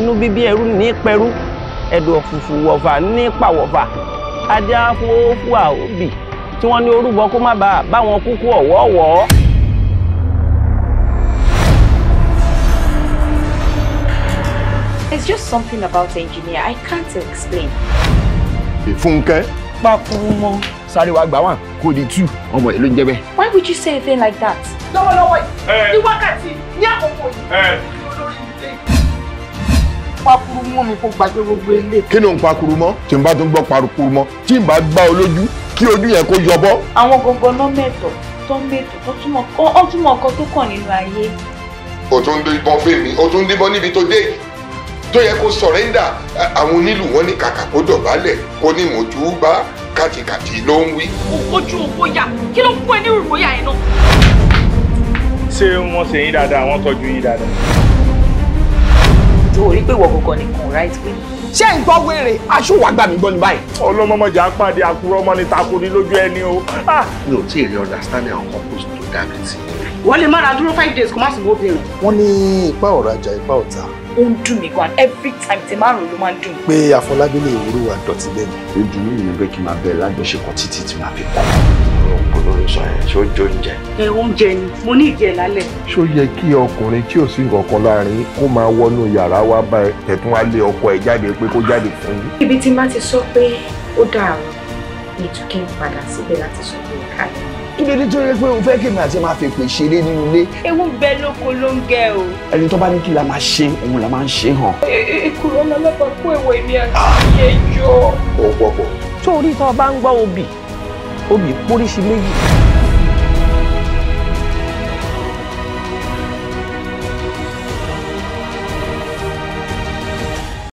inú bíbí ẹrú ní pẹrú ẹ̀dọ̀ fùfù wọ̀fà ní pàwọ̀fà adé afúnfú àòbì tí wọ́n ní orúbọ kó má bàa báwọn kúkú ọ̀wọ́ọ̀wọ́. There's just something about engineer I can't explain. Fúnkẹ́. pákúrú mọ́. sáré wa gbà wá kó di tú ọmọ ìlú ń jẹ bẹ́ẹ̀. Why would you say a thing like that? lọ́wọ́lọ́wọ́ yìí ní wákàtí ní àkókò yìí olórí ilé pakuru mọ́ mi kó gbàgbé gbogbo ilé. kí ló ń pakuru mọ́ tí n bá tún gbọ́ parukuru mọ́ tí n bá gbá ọ lójú kí ojú yẹn kó yọbọ́. Àwọn gangan náà mẹ́tọ̀ tó mẹ́tọ̀ tó túmọ̀ ó túmọ̀ nǹkan tó kàn nínú ayé. o tún ń díbọn fèmí o tún ń díbọn níbi tó dé yìí tó yẹ kó sọ̀rẹ́ndà àwọn onílù wọn ní kàkà kó dọ̀bálẹ̀ kó ní mọ̀jú bá kàtìkàtì ló ń wí. ojú ògbóyà kí ló ń fún ẹ ní ìròyà yẹn náà. ṣé wọ́n ṣe yín dáadáa wọ́n tọ́jú yín dáadáa. tó o rí pé ìwọ gangan nìkan right way. ṣé ń gbọ́ wèrè aṣọ wàá gbà mí gbọ́ ní báyìí. ọlọ́mọmọjà pàdé àkúrọ́ ọmọ ní takò ní lójú ẹni o. Ah! mi ò tí ì rí understanding àwọn couples tó dá mi sí. wọ́n lè má ra dúró five days kó má sì wó obìnrin. wọ́n ní ipa ọ̀rajà ipa ọ̀tá Ó ń dùn mí gan every time tí márùn ló máa ń dùn. pé Afọlábí lè wúrú wa dọ̀tí lẹ́nu. ìdùnnú mi ni pé kí n máa bẹ̀rẹ̀ lájọṣepọ̀ títí tí màá fi kọ́. ọ̀pọ̀ lórí sọ yẹn ṣé ó jó oúnjẹ. ẹ oúnjẹ ni mo ní ìdí ẹ lálẹ́. ṣó yẹ kí ọkùnrin tí ò sí nǹkan láàrin kó máa wọnú yàrá wá bá ẹ̀tún wá lé ọkọ ẹ̀ jáde pé kó jáde fún yín. Ibi tí má ti sọ pé ó dàrú ni Túnkẹ́ ń padà síbẹ̀ láti sọ pé ó káyọ̀. kí ló dé tó yẹ pé o fẹ́ kí mi àti máa fi pè ṣeré nínú ilé Ewu ń bẹ lóko ló ń gẹ o. ẹni tó bá ní kí la máa ṣe òun la máa ń ṣe hàn. ìkúrọ̀ lọ́lọ́pàá kó èwo èmi àti ẹjọ́. ó pọ̀ pọ̀. sórí tó o bá ń gbọ́ obì obì póríṣi méjì